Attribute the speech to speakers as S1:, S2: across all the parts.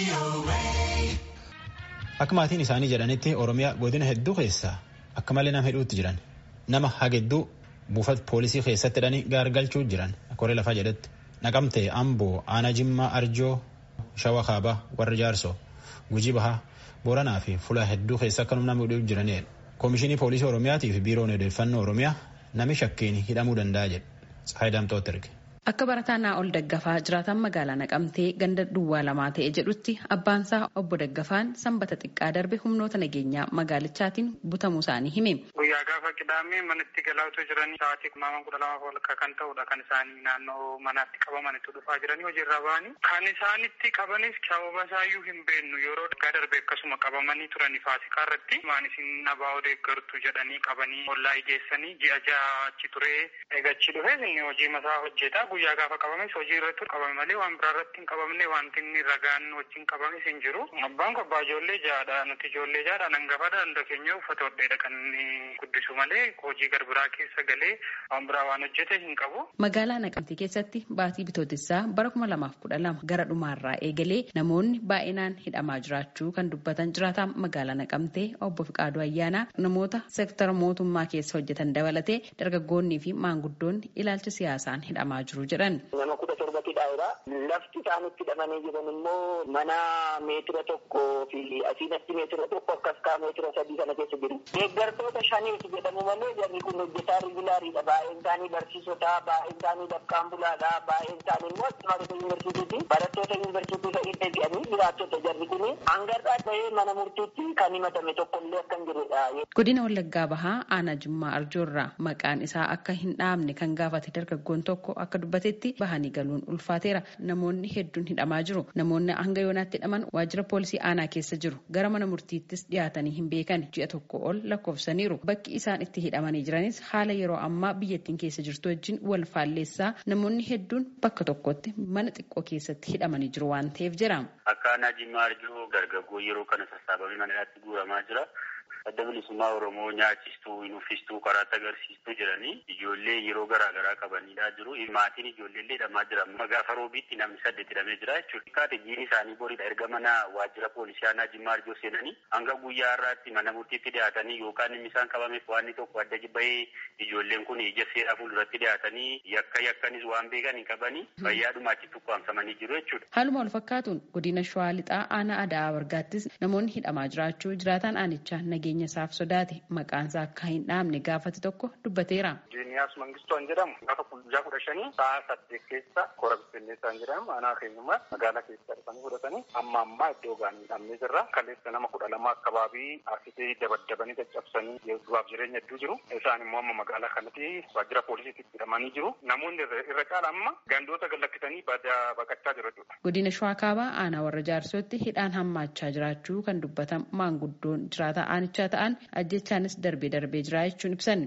S1: Akka maatiin isaanii jedhanitti Oromiyaa godina hedduu keessaa akka malee nama hedduutti jiran nama hagedduu buufata poolisii keessatti hidhanii gaargalchuu jiran koree lafaa jedhetti naqamtee amboo aanaa jimmaa arjoo shawa kaabaa warra jaarsoo gujii bahaa booranaa fi fulaa hedduu keessa akka nama hidhuu jiranidha. Koomishinii poolisii Oromiyaatii fi biiroon odeeffannoo Oromiyaa nami shakkiin hidhamuu danda'a jedhe. Tsahaay Daamtooti erge.
S2: Akka barataa naa ol daggafaa jiraatan magaalaa naqamtee ganda duwwaa lamaa ta'e jedhutti abbaansaa obbo Daggafaan sanbata xiqqaa darbe humnoota nageenyaa magaalichaatiin butamuu isaanii hime.
S3: Guyyaa gaafa qidaamee manatti galaa otoo jiranii sa'aatii kumaaman kudha lama walakkaa kan ta'udha kan isaanii naannoo manaatti qabamanitu dhufaa jiranii hojiirra ba'anii. Kan isaanitti qabanis sababa isaayyuu hin beeknu yeroo daggaa darbe akkasuma qabamanii turanii faasikaa irratti maan isin nabaa odeeggartu jedhanii qabanii ollaa ijeessanii ji'a ja'a achi turee eegachi dhufee inni hojii masaa hojjeta. guyyaa gaafa qabames hojii irratti qabame malee waan biraa irratti hin qabamne wanti inni ragaan wajjin qabames hin jiru. Abbaan ko abbaa ijoollee ja'adha nuti ijoollee ja'adha hangafaadha hunda keenya uffata hodheedha kan inni guddisu malee hojii garbiraa keessa galee waan biraa waan hojjete hin qabu.
S2: Magaalaa Naqamtee keessatti baatii bitootessaa bara kuma lamaaf kudha lama gara dhumaarraa eegalee namoonni baay'inaan hidhamaa jiraachuu kan dubbatan jiraataan magaalaa Naqamtee obbo Fiqaaduu Ayyaanaa namoota seektara mootummaa keessa hojjetan dabalatee dargaggoonnii fi maanguddoonni ilaalcha siyaasaan hidhamaa jiru jedhan.
S4: Nama kudha torbatti dhaa'eera. Lafti isaan itti hidhamanii jiran immoo mana meetira tokkoo fi asiinatti meetira tokko akkas kaa meetira sadii kana keessa jiru. Deeggartoota shaniiti jedhamu malee jarri kun hojjetaa rigulaariidha. Baay'een isaanii barsiisota, baay'een isaanii dafqaan bulaadha, baay'een isaanii immoo barattoota yuunivarsiitiiti. Barattoota yuunivarsiitii ta'ee deebi'anii jiraattota jarri kun hangarraa ta'ee mana murtiitti kan himatame tokkollee akka hin jirredha.
S2: Godina Wallaggaa Bahaa aanaa Jimmaa Arjoorraa maqaan isaa akka hin dhaamne kan gaafate dargaggoon tokko akka dubbatetti bahanii galuun ulfaateera namoonni hedduun hidhamaa jiru namoonni hanga yoonaatti hidhaman waajjira poolisii aanaa keessa jiru gara mana murtiittis dhiyaatanii hin beekan ji'a tokko ol lakkoofsaniiru bakki isaan itti hidhamanii jiranis haala yeroo ammaa biyyattiin keessa jirtu wajjin wal faalleessaa namoonni hedduun bakka tokkotti mana xiqqoo keessatti hidhamanii jiru waan ta'eef jira.
S5: Akka aanaa Jimmaa Arjoo dargaggoo yeroo kana sassaabamee manaatti guuramaa jira. adda bilisummaa oromoo nyaachistuu nuffistuu karaatti agarsiistuu jedhanii ijoollee yeroo garaa garaa qabanidha jiru maatiin ijoolleellee hidhamaa jira amma gaafa roobiitti namni saddeet hidhamee jira jechuudha kaate jiin isaanii boridha erga mana waajjira poolisii aanaa jimmaa arjoo seenanii hanga guyyaa har'aatti mana murtiitti dhiyaatanii yookaan inni isaan qabameef waan tokko adda bahee ijoolleen kun ija seeraa fuulduratti dhiyaatanii yakka yakkanis waan beekan hin qabanii fayyaadhuma achitti ukkaamsamanii jiru jechuudha.
S2: Haaluma wal fakkaatuun godina shawaa lixaa aanaa adaa bargaattis namoonni hidhamaa jiraachuu jiraataan aanichaa nageenya jireenya isaaf sodaate maqaan isaa akka hin dhaamne gaafate tokko dubbateera.
S3: Jiiniyaas Mangistuu jedhamu gaafa guyyaa kudha shanii sa'a saddeet keessa koora bittinneessaan jedhamu aanaa keenyummaa magaalaa keessa dhufanii fudhatanii amma ammaa iddoo gaanii dhabnee jirra. Kaleessa nama kudha lama akkabaabii arsitee dabaddabanii caccabsanii du'aaf jireenya hedduu jiru. Isaan immoo amma magaalaa kanatti waajjira poolisiitti hidhamanii jiru. Namoonni irra caala amma gandoota gallakkisanii baqachaa jiru jechuudha.
S2: Godina Shawaa Kaabaa aanaa warra jaarsootti hidhaan hammaachaa jiraachuu kan dubbatan maanguddoon jiraata aanichaa ta'an ajjechaanis darbee darbee jira jechuun ibsan.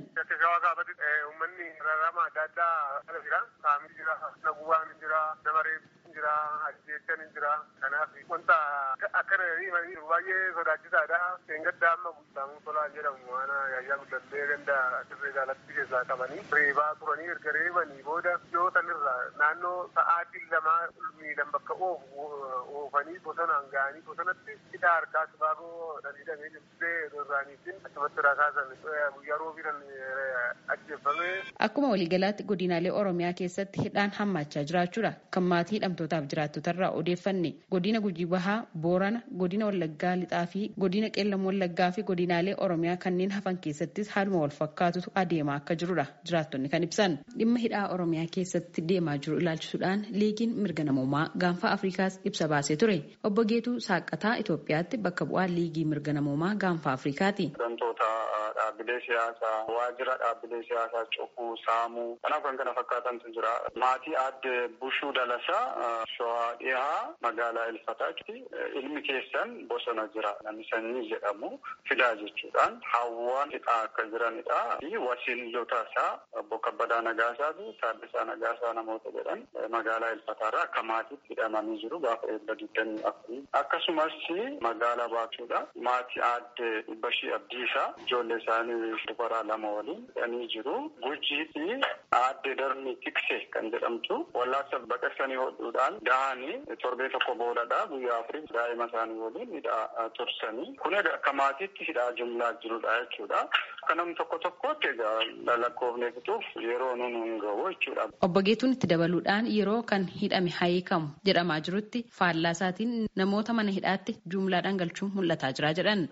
S6: Uummanni rarama adda addaa ala jira. Saamii jira, naguwaan jira, nama reebbiin jira, ajjechaan jira. Kanaaf wanta akkana baay'ee sodaachisaadha. Seengadda amma guutamuu tolaa jedhamu waan yaayyaa guddatee ganda dirree jaalatti keessaa qabanii reebaa turanii erga reebanii booda yoo sanirra naannoo sa'aatii lamaa miilan bakka oofu oofanii bosonaan ga'anii bosonatti hidhaa harkaa sibaagoo dhadhiidhamee jirtee irraaniitiin achumatti rakaasan guyyaa roobiidhaan ajjeeffame.
S2: Akkuma waliigalaatti godinaalee Oromiyaa keessatti hidhaan hammaachaa jiraachuudha kan maatii hidhamtootaaf jiraattotarraa odeeffanne godina Gujii Bahaa, Boorana, godina Wallaggaa Lixaa fi godina Qeellam Wallaggaa fi godinaalee Oromiyaa kanneen hafan keessattis haaluma wal fakkaatutu adeemaa akka jirudha jiraattonni kan ibsan. Dhimma hidhaa Oromiyaa keessatti deemaa jiru ilaalchisuudhaan liigiin mirga namoomaa gaanfa Afrikaas ibsa baasee ture. Obbo Geetuu Saaqataa Itoophiyaatti bakka bu'aa liigii mirga namoomaa gaanfa Afrikaati.
S5: dhaabbilee siyaasaa waajjira dhaabbilee siyaasaa cufuu saamuu kanaaf kan kana fakkaatantu jira maatii aadde bushuu dalasaa shawaa dhihaa magaalaa ilfataatti ilmi keessan bosona jira namni sanyii jedhamu fidaa jechuudhaan hawwaan hidhaa akka jiranidha fi wasiilota isaa obbo kabbadaa nagaasaa fi taaddasaa nagaasaa namoota jedhan magaalaa ilfataarraa akka maatiitti hidhamanii jiru gaafa eebba digdamii afurii akkasumas magaalaa baachuudha maatii aadde dhibbashii abdiisaa ijoollee isaanii dubaraa lama waliin hidhanii jiru. Gujii fi aadde darni tikse kan jedhamtu wallaansa baqaqsanii hodhuudhaan dahanii torbee tokko boodadha guyyaa afurii daa'ima isaanii waliin hidhaa tursanii kun akka maatiitti hidhaa jumlaa jirudha jechuudha. Akka namni tokko tokkotti egaa lakkoofnee fixuuf yeroo nun hin gahu jechuudha.
S2: Obbo Geetuun itti dabaluudhaan yeroo kan hidhame hiikamu jedhamaa jirutti faallaa isaatiin namoota mana hidhaatti jumlaadhaan galchuun mul'ataa jira jedhan.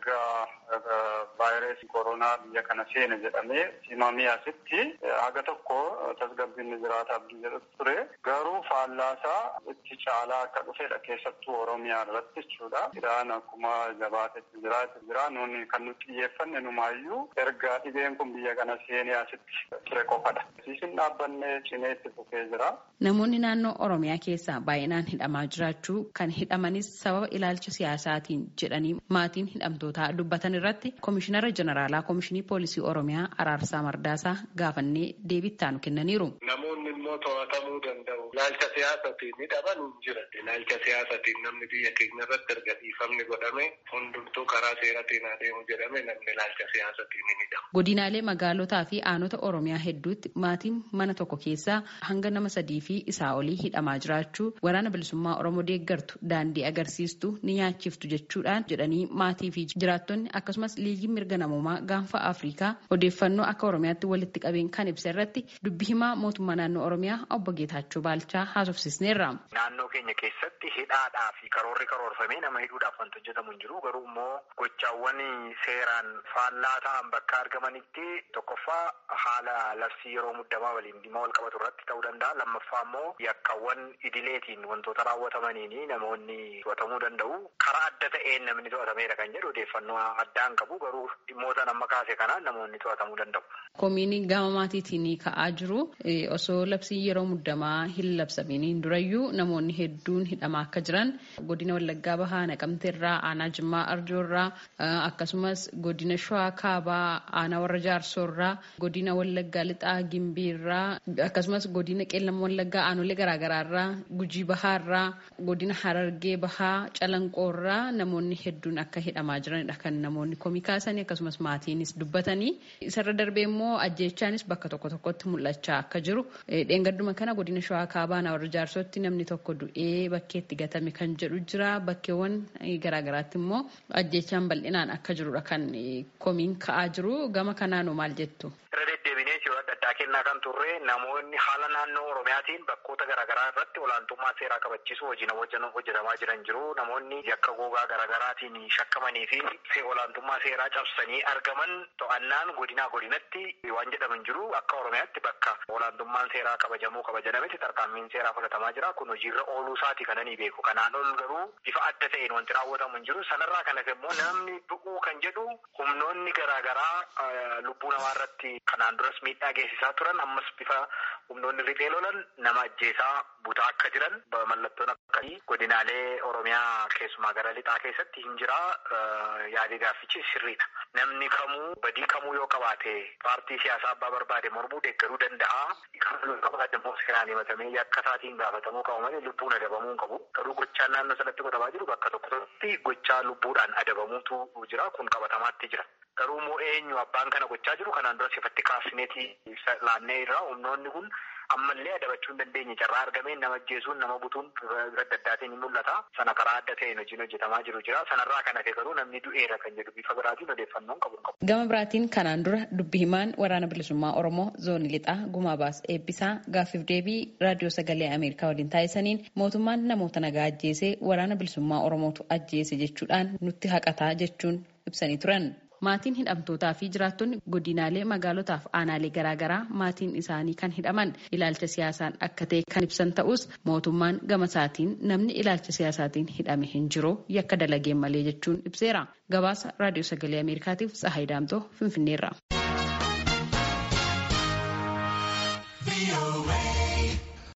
S5: vaayirasii koronaa biyya kana seene jedhamee himamee asitti haga tokko tasgabbiin jiraata abdii jedhutu ture garuu faallaasaa itti caalaa akka dhufedha keessattuu oromiyaa irratti jechuudha. Hidhaan akkuma jabaatetti jiraate jira nuni kan nuti xiyyeeffanne numaayyuu erga dhibeen kun biyya kana seenee asitti ture qofadha. Siisin dhaabbanne cimee itti fufee jira.
S2: Namoonni naannoo Oromiyaa keessaa baay'inaan hidhamaa jiraachuu kan hidhamanis sababa ilaalcha siyaasaatiin jedhanii maatiin hidhamtootaa dubbatan irratti Komishinara Jeneraalaa Komishinii Poolisii Oromiyaa Araarsaa Mardaasaa gaafannee deebii ittaanu kennaniiru.
S6: Namoonni immoo to'atamuu danda'u. Ilaalcha siyaasatiin hidhaman hin jiran. Ilaalcha siyaasatiin namni biyya keenya irratti erga dhiifamni godhame hundumtuu karaa seeratiin adeemu jedhame namni ilaalcha siyaasatiin hin hidhamu.
S2: Godinaalee magaalotaa fi aanota Oromiyaa hedduutti maatiin mana tokko keessaa hanga nama sadii fi isaa olii hidhamaa jiraachuu waraana bilisummaa Oromoo deeggartu daandii agarsiistu ni nyaachiftu jechuudhaan jedhanii maatii fi jiraattonni akkasumas liigii mirga namoomaa gaanfa Afrikaa odeeffannoo akka Oromiyaatti walitti qabeen kan ibsa irratti dubbi himaa mootummaa naannoo Oromiyaa obbo Geetaachoo Baalchaa haasofsisneerra.
S7: Naannoo keenya keessatti hidhaadhaa fi karoorri karoorfamee nama hidhuudhaaf wanti hojjetamu hin jiru garuu immoo gochaawwan seeraan faallaa ta'an bakka argamanitti tokkoffaa haala labsii yeroo muddamaa waliin dhimma wal qabatu irratti ta'uu danda'a lammaffaa immoo yakkaawwan idileetiin wantoota raawwatamaniin namoonni to'atamuu danda'u karaa adda ta'een namni to'atameera kan jedhu odeeffannoo addaan qabu garuu dhimmoota nama kaase kanaan namoonni to'atamuu danda'u.
S2: Komiin gama maatiitiin ka'aa jiru osoo labsii yeroo muddamaa hin labsamiin durayyuu namoonni hedduun hidhamaa akka jiran godina Wallaggaa Bahaa Naqamteerraa aanaa Jimmaa Arjoorraa akkasumas godina Shawaa Kaabaa aanaa warra Jaarsoorraa godina Wallaggaa Lixaa Gimbiirraa akkasumas godina Qeellam Wallaggaa aanolee garaagaraarraa Gujii Bahaarraa godina Harargee Bahaa Calanqoorraa namoonni hedduun akka hidhamaa jiranidha kan namoonni komii kaasanii akkasumas maatiinis dubbatanii isarra darbee immoo ajjeechaanis bakka tokko tokkotti mul'achaa akka jiru dheengadduma kana godina shawaa kaabaa aanaa warra jaarsootti namni tokko du'ee bakkeetti gatame kan jedhu jira bakkeewwan garaagaraatti immoo ajjeechaan bal'inaan akka jirudha kan komiin ka'aa jiru gama kanaanoo maal jettu.
S7: Irra deddeebinee yeroo adda addaa kennaa kan turre namoonni haala naannoo Oromiyaatiin bakkoota garaagaraa irratti olaantummaa seeraa kabachiisuu hojiin hojjetamaa jiran jiru. Namoonni yakka gogaa garaagaraatiin shakkamanii fi olaantummaa seeraa cabsanii argaman to'annaan godinaa godinatti waan jedhaman jiru akka Oromiyaatti bakka olaantummaan seeraa kabajamuu qaba jedhametti tarkaanfiin seeraa fudhatamaa jira. Kun hojiirra ooluu isaati kan ani beeku. Kanaan ol garuu bifa adda ta'een wanti raawwatamu hin jiru. Sanarraa kanas immoo namni du'uu kan jedhu humnoonni garaagaraa lubbuu namaa irratti kanaan duras miidhaa geessisaa turan ammas bifa humnoonni riphee lolan nama ajjeesaa butaa akka jiran mallattoon akkasii godinaalee Oromiyaa keessumaa gara lixaa keessatti hin jira yaadii gaaffichi sirriidha. Namni kamuu badii kamuu yoo qabaate paartii siyaasaa abbaa barbaade mormuu deeggaruu danda'a. Kamuu yoo qabaate immoo seeraan himatamee yakka isaatiin gaafatamuu qabu malee lubbuun adabamuu hin qabu. Garuu gochaan naannoo sanatti godhamaa jiru bakka tokko tokkotti gochaa lubbuudhaan adabamuutu jira kun qabatamaatti jira. Garuu immoo eenyu abbaan kana gochaa jiru kanaan dura sifatti kaasineetii laannee irraa humnoonni kun ammallee adabachuu hin dandeenye carraa argameen nama ajjeesuun nama butuun adda addaatiin ni mul'ata. Sana karaa adda ta'een hojiin hojjetamaa jiru jira. Sanarraa kan hafe garuu namni du'eera kan jedhu bifa biraatiin odeeffannoon qabu qabu.
S2: Gama biraatiin kanaan dura dubbi himaan waraana bilisummaa Oromoo zoonii lixaa gumaa baas eebbisaa gaaffiif deebii raadiyoo sagalee Ameerikaa waliin taasisaniin mootummaan namoota nagaa ajjeesee waraana bilisummaa Oromootu ajjeese jechuudhaan nutti haqataa jechuun ibsanii turan. Maatiin hidhamtootaa fi jiraattonni godinaalee magaalotaaf aanaalee garaagaraa maatiin isaanii kan hidhaman ilaalcha siyaasaan akka ta'e kan ibsan ta'us mootummaan gama isaatiin namni ilaalcha siyaasaatiin hidhame hin jiru yakka dalageen malee jechuun ibseera. Gabaasa raadiyoo sagalee Ameerikaatiif Tsahaay Daamtoo Finfinneerra.